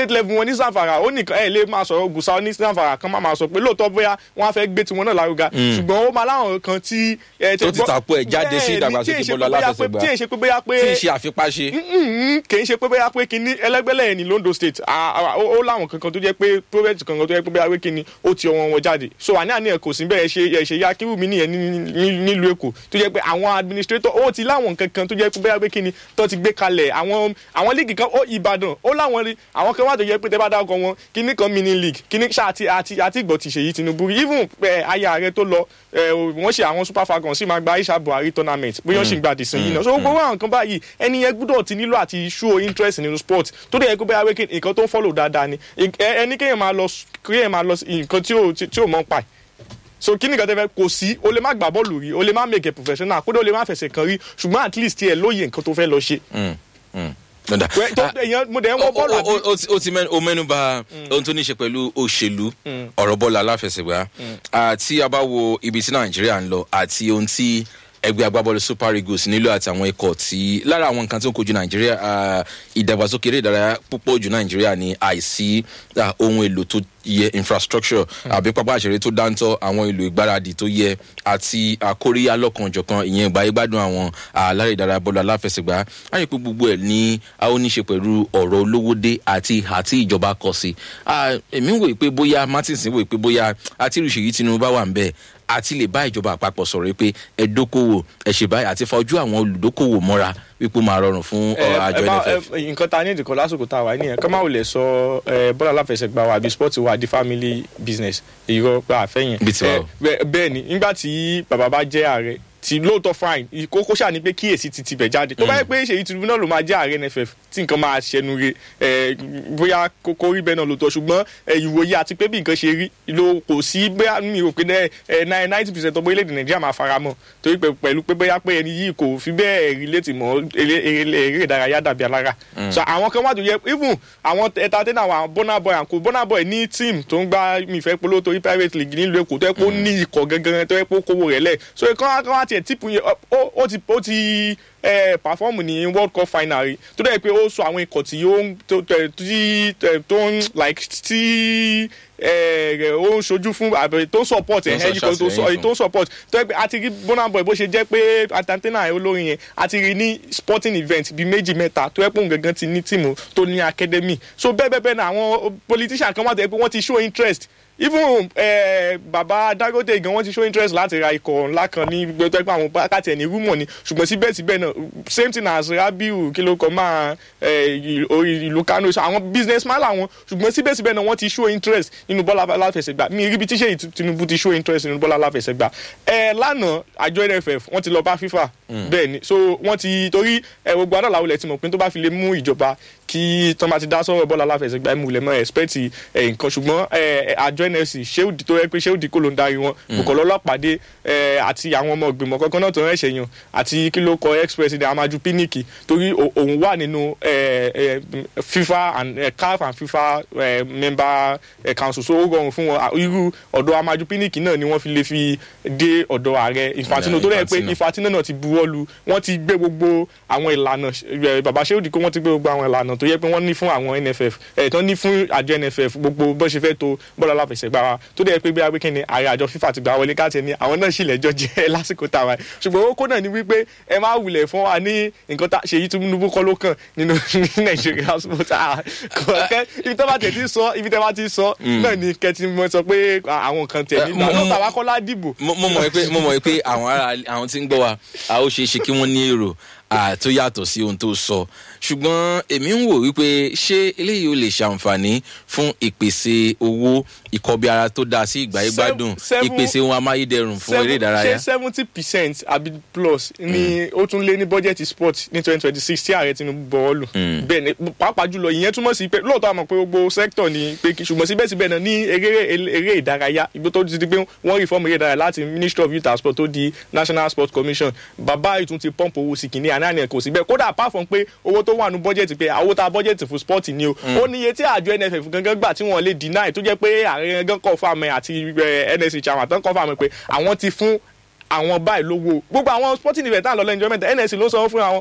state level wọn ní sanfara ó nìkan ẹ lè máa sọ̀rọ̀ gùsà ní sanfara kan máa máa sọ pé lóòótọ́ bóyá wọ́n á fẹ́ gbé tiwọn náà lárugà ṣùgbọ́n ó máa láwọn kan tí. ẹ, Tó ti gbọ́- tàpó ẹ̀ jáde sí Bẹ́ẹ̀ ni, ìdàgbàsókè tí èyí ṣe bọ́ọ̀lù pé bóyá pé- aláfẹsẹ̀gbá. tí èyí ṣe pé bóyá pé tí ì ṣe àfipáṣe. Mm, kì í ṣe pé bóyá pé kinní ẹlẹgbẹlẹ ẹ ní Londo State à- à- ó ó láwọn kankan tó jẹ́ pé project kankan tó jẹ́ pé bóyá pé kinní ó ti ọwọ́ wọn jáde so àní àní ẹ kò sí bẹ́ẹ̀ ṣe ẹ ṣe ya kírù mi nìyẹn ní- ní- nílùú Èkó tó jẹ́ pé àwọn administrator ó ti láwọn kankan tó jẹ́ pé bóyá pé kinní tó ti gbé kalẹ̀ àwọn àwọn league kan ó Ìbàdàn ó láwọn rí àwọn kan wà tó jẹ́ pé tẹ́ bá dárúkọ wọn kinní kan mini league kinní ṣáà àti àti àti ìgbọ̀ ti ṣèyí Tinubu rí. even ẹ, aya rẹ tó lọ ẹ, wọ́n ṣe àwọn Super Falcons sì máa gba Aisha Buhari tournament bóyá ó sì ń gba àdìsàn yìí náà so gbogbo àwọn nǹkan báyìí ẹni yẹn gbúdọ̀ ti nílò àti show interest nínú sport tó dẹ̀ yẹ kó bẹ́ẹ̀ wékè nǹkan tó ń follow dáadáa ni Ẹ- ẹni kéèyàn máa lọ kéèyàn máa lọ sí nǹkan tí ò tí ò mọ̀ ń pa ẹ̀ so kí ni nǹkan tẹ́ fẹ́ kò sí o lè má gbà bọ́ọ̀lù rí o lè má make a professional kódà o lè má fẹsẹ̀ kan rí ṣùgbọ́n at least tiẹ̀ lóye nǹkan tó fẹ́ lọ ṣe. Dọ̀dà. Wẹ́- tó- èèyàn- mo dẹ̀ ń wọ bọ́ọ̀lù Ó- àbí ó- ó ti- ó ti mẹ́nu- ó mẹ́nu bà ohun tó ní ṣe pẹ̀lú òṣèlú ọ̀rọ̀ bọ́ọ̀lù aláfẹsẹ̀gbá àti a bá wo ibi tí nàìjíríà ń lọ àti ohun tí ẹgbẹ́ agbábọ́ọ̀lù super eagles nílò àti àwọn ikọ̀ tí lára àwọn nǹkan tó ń kojú nàìjíríà ah, ìdàgbàsókè eré ìdárayá púpọ̀ jù nàìjíríà ní àìsí ah, ohun èlò tó yẹ infrastructure àbí pápá àṣẹrẹ tó dáńtọ́ àwọn èlò ìgbáradì tó yẹ àti àkóríyá lọ́kànjọ̀kan ìyẹn ìgbà ìgbádùn àwọn alárè ìdárayá bọ́ọ̀lù aláfẹsẹ̀gbá á rí i pé gbogbo ẹ̀ ní a ó ní ṣe pẹ̀lú ọ̀rọ̀ olówódé àti ìhà tí ìjọba kọ sí Ah, èmi ń wòye pé bóyá martins ń wòye pé bóyá àti ìrìṣèyí tinubu bá wà ń bẹ́ẹ̀ àti lè bá ìjọba àpapọ̀ sọ̀rọ̀ pé ẹ dókòwò ẹ ṣe báyìí àti fa ojú àwọn olùdókòwò mọ́ra wípé ó máa rọrùn fún ọ, ẹ àjọ ẹ bá- nff. ẹ- nǹkan ta ní ìdìkọ̀ lásìkò tá a wà nìyẹn kọ́ máa wò lè sọ ẹ, bọ́ọ̀lù aláfẹsẹ̀gbá wa àbí sport wa di family business irọ́ pé àfẹ́yìn. Bí tiwa o. bẹ́ẹ̀ ni nígbà tí bàbá bá jẹ́ ààrẹ tí lóòótọ́ fine kókó ṣáà ní pé kíyèsí ti tibẹ̀ jáde tó bá yẹ pé ṣèyí Tinubu náà ló máa jẹ́ ààrẹ NFF tí nǹkan máa ṣẹnu re ẹ, bóyá kókó rí bẹ́ẹ̀ náà lóòótọ́ ṣùgbọ́n ẹ, ìwòye àti pé bí nǹkan ṣe rí ló kò sí bóyá mi ò pé ninety percent ọmọ orílẹ̀-èdè Nàìjíríà máa fara mọ́ torí pé pẹ̀lú pé bóyá pé ẹni yìí kò fi bẹ́ẹ̀ relate mọ́ eré eré- eré ìdárayá dàbí alára so àwọn kan wà tó yẹ even àwọn entertainer àwọn Burna Boy and co Burna Boy ní team tó ń gbá mi ìfẹ́ polówó torí private league nílùú Èkó tó yẹ pé ó ní ikọ̀ gangan tó yẹ pé ó kówó rẹ̀ lẹ̀ so ìkan kan wá tiẹ̀ tíìpù yẹn ó- ó ti ó ti ẹ perform ní world cup final rí tó dẹ̀ pé ó sọ àwọn ikọ̀ tí ó ń tó tẹ- tí tẹ- tó ń like tí ẹ rẹ ó ń ṣojú fún àbẹ tó ń support ẹ Tó ń ẹyìn kan tó ṣàtìlẹ́yìn sọ tó ń support tó yẹ pé a ti rí Burna Boy bó ṣe jẹ́ pé atantena olórin yẹn a ti rí ní sporting event bíi méjì mẹ́ta tó yẹ pé òun gangan ti ní tíìmù tó ní academy so bẹ́ẹ̀ bẹ́ẹ̀ bẹ́ẹ̀ náà àwọn politician kan wà tó yẹ pé wọ́n ti show interest even eh, baba Dangote gan wọ́n ti show interest láti ra ikọ̀ ńlá kan ní gbogbo tó yẹ pé àwọn bákàtì ẹ̀ ní rúmọ̀ ni ṣùgbọ́n síbẹ̀síbẹ̀ náà same thing as Rabiu kí ló kọ́ máa eh, ì- orí ìlú Kano so àwọn businessman làwọn ṣùgbọ́n síbẹ̀síbẹ̀ náà wọ́n ti show interest nínú bọ́ọ̀lù aláfẹsẹ̀gbá mi rí bí tíṣe Tinubu ti show interest nínú bọ́ọ̀lù aláfẹsẹ̀gbá ẹ lánàá àjọ NFF wọ́n ti lọ bá FIFA bẹ́ẹ̀ ni so wọ́n ti torí ẹ gbogbo adáàlá wọlé tí mo pin tó bá fi lè mú ìjọba kí tọ́ bá ti dá sọ̀rọ̀ bọ́ọ̀lù aláfẹsẹ̀gbá ẹ̀ mú lẹ̀ mọ́ expect ẹ̀ nǹkan ṣùgbọ́n ẹ àjọ NFC ṣéwùdí tó yẹ pé ṣéwùdí kò ló ń darí wọn Bùkọ́lá Ọlọ́pàdé ẹ àti àwọn ọmọ ìgbìmọ̀ kankan náà tó ń ẹ̀ṣẹ̀ yàn àti kí ló kọ ex president Amaju Pinnick torí o- òun wà nínú ẹ ẹ FIFA and ẹ, CAF and FIFA ẹ, member ẹ, council so ó rọrùn fún wọn À, irú ọ̀dọ̀ Amaju Pinnick náà ni wọ́n fi lè fi dé ọ̀dọ̀ ààrẹ Infantino tó dẹ̀ pé Infantino. Infantino náà ti buwọ́ lu wọ́n ti gbé gbogbo àwọn ìlànà ẹ, bàbá Ṣéwùdí kó wọ́n ti gbé gbogbo àwọn ìlànà tó yẹ pé wọ́n ní fún àwọn NFF ẹ̀ tán ní fún àjọ NFF gbogbo bó ṣe fẹ́ tó bọ́ọ̀lù aláfẹsẹ̀gbá wa tó dẹ̀ pé bí abẹ́kẹ́ ni ààrẹ àjọ FIFA ti gbà wọlé káàtì ní àwọn náà sì lẹ́jọ́ jẹ́ lásìkò tàwa yìí. ṣùgbọ́n owó kó náà ni wípé ẹ má wulẹ̀ fún wa ní nǹkan tá ṣèyí Tinubu kọ́ ló kàn nínú ní Nàìjíríà sport ah, kọ̀ọ̀kẹ́ ibi tẹ́ bá tẹ̀ ti sọ ibi tẹ́ bá ti sọ náà ni kẹ́tì mọ́ sọ pé àwọn kan tẹ̀ Eh, nígbà mo- náà mo- tàwa kọ́lá dìbò mo mo mọ̀ pé mo mọ̀ pé àwọn ará àwọn tí ń gbọ́ wa a ó ṣeé ṣe kí wọ́n ní èrò ah, tó yàtọ̀ sí ohun tó sọ ṣùgbọ́n èmi ń wò wípé ṣé eléyìí ò lè ṣàǹfààní fún ìpèsè owó ìkọbi-ara tó dáa sí ìgbà ìgbádùn Seven- ìpèsè ohun amáyédẹrùn fún eré ìdárayá. ṣé seventy percent àbí plus ni ó tún lé ní bọ́jẹ̀tì sport ní twenty twenty six tí ààrẹ Tinubu bọ̀wọ́ lù. bẹ́ẹ̀ ni pàápàá jùlọ ìyẹn túmọ̀ sí pé lóòótọ́ àmọ̀ pé gbogbo sector ni pé kí ṣùgbọ́n síbẹ̀síbẹ̀ náà ní eré eré ìdárayá igbó tó ti di pé wọ́n reform eré ìdárayá láti Ministry of Youth and Sport tó di National Sports Commission bàbá ìtún ti pump owó sí kìíní àná àná kò sí bẹ́ẹ̀ kódà apart from pé owó tó wà ní bọ́jẹ̀tì pé àwọn tá bọ́jẹ̀tì fún sport ni o ó ní iye tí àjọ NFF gangan gbà tí wọ́n lè deny tó jẹ́ pé ààrẹ gangan confirm ẹ̀ àti eh, NSC chairman tán confirm ẹ̀ pé àwọn ti fún àwọn báyìí lówó gbogbo àwọn sporting event náà lọ lẹ́yìn enjoyment nsc ló sanwó fún àwọn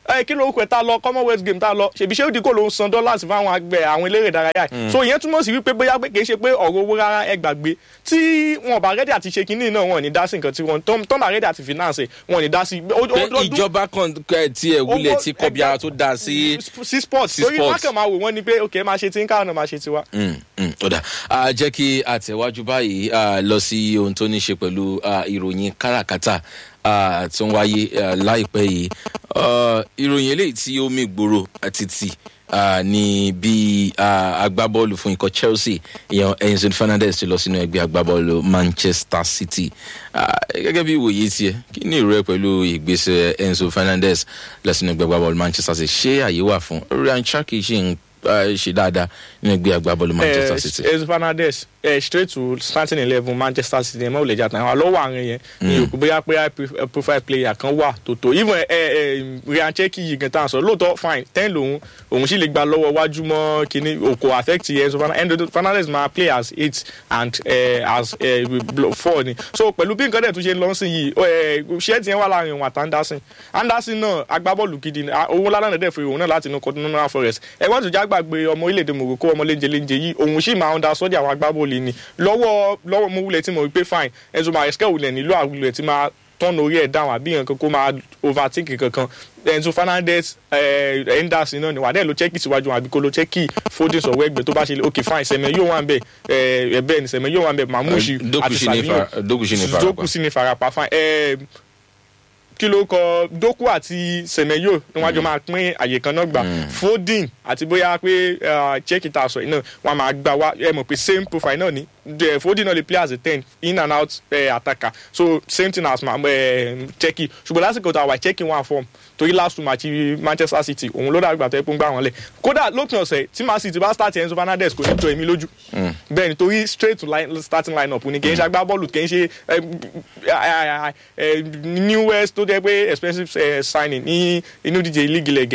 ẹ kí ló kọ tá a lọ commonwealth game tá a lọ ṣèbí ṣé ó di kó ló ń san dọ́là sí fáwọn àgbẹ̀ àwọn eléré ìdárayá yìí so ìyẹn túmọ̀ sí wípé bóyá pé kì í ṣe pé ọ̀rọ̀ owó rárá ẹ gbàgbé tí wọn bá rẹ́dí àti ṣe kínní náà wọn ò ní dá sí nǹkan tí wọn tọ́ bá rẹ́dí àti finance wọn ò ní dá sí. ó- pé ó- ó- ìjọba kan kẹ tiẹ̀ wúlẹ̀ owó- tí kọbi ara tó dáa sí. sí sports sí torí sports. wákàn máa wò wọ́n ni pé ok máa ṣe tí ń káwọn náà máa ṣe tiwa. Mm, mm, ó dà á jẹ́ kí àtẹ̀wájú báyìí á, lọ sí ohun tó ní ṣe pẹ̀lú á, ìròyìn káràkátà á, tó ń wáyé á, láìpẹ́ yìí Ọ, ìròyìn eléyìí tí ó mì gbòòrò títì á, ní bí á, agbábọ́ọ̀lù fún ikọ̀ chelsea ìyẹn enzo fernandez ti lọ sínú ẹgbẹ́ agbábọ́ọ̀lù manchester city Á, gẹ́gẹ́ bí ìwòye tiẹ̀ kí ni ìrọ̀ ẹ pẹ̀lú ìgbésẹ̀ enzo fernandez lọ sínú ẹgbẹ́ agbábọ́ọ̀lù manchester city ṣé àyè wà fún ryan chaki ṣì ń á, ṣe dáadáa nínú ẹgbẹ́ agbábọ́ọ̀lù manchester city. Eh, Enzo Fernandez eh, straight to starting eleven Manchester City ẹ̀ mọ́ òlẹ̀ jàtàn àwọn lọ́wọ́ àárín yẹn ní òkú bóyá pé high prof- eh, profile player kan wà tó tó even eh, eh, Ryan Cherky yìí gan tán sọ lóòótọ́ fine ten lòun òun sì lè gba lọ́wọ́ wájú mọ́ kínní òkò affect Enzo Fernan- Enzo Fernandez máa play as eight and eh, as eh, blo- four ni so pẹ̀lú bí nǹkan dẹ̀ tún ṣe ń lọ sí yìí ṣẹ́ẹ̀tì yẹn wà láàrin òun àti Anderson Anderson náà agbábọ́ọ̀lù gidi ni Ah, owó lálẹ́ dẹ̀ fún òun náà láti inú Continental Forest ẹ̀wọ́n tó já gbàgbé ọmọ orílẹ̀-èdè Morocco ọmọ léńjẹ léńjẹ yìí òun sì máa ń da sọ́jà àwọn agbábọ́ọ̀lù ni lọ́wọ́ lọ́wọ́ mo wulẹ̀ tí mo rí pé fine Enzo Maresca wulẹ̀ nílò àwulẹ̀ tí máa tọ́nà orí ẹ̀ dáhùn àbí nǹkan kó máa overtake kankan Enzo Fernandez eh, Henderson náà ni wà á dẹ̀ ló chẹ́kì síwájú wọn àbí kó ló chẹ́kì Foden sọ̀wọ́ ẹgbẹ́ tó bá ṣe ok fine sẹ̀mẹ̀ yóò wà ń bẹ̀ ẹ̀ bẹ́ẹ̀ ni sẹ̀mẹ̀ yóò wà ń bẹ̀ Mamushi Eh, Doku àti sì ní Savinho fara- Doku sì ní farapa. Doku sì ní farapa fine ẹ̀ kí ló kọ Doku àti Semenyo ni wọn jọ máa pín àyè kan náà gbà Foden àti bóyá pé chẹ́kì tá a sọ yìí náà wọn máa gbà wá ẹ mọ̀ pé same profile náà ni The Foden náà lè play as a ten in and out uh, attacker so same thing as uh, chẹ́kì ṣùgbọ́n lásìkò tá a wà chẹ́kì one form torí last two match Manchester City òun ló dàgbà tó ẹ pé ń gbà wọn lẹ̀ kódà lópin ọ̀sẹ̀ tí Man City bá start Enzo Fernandez kò ní jọ èmi lójú bẹ́ẹ̀ ni torí straight to line, starting line up ni kì í ṣe agbábọ́ọ̀lù kì í ṣe eh, eh, eh, newest tó jẹ́ pé expensive eh, signing ní inú díje league ilẹ̀ gẹ̀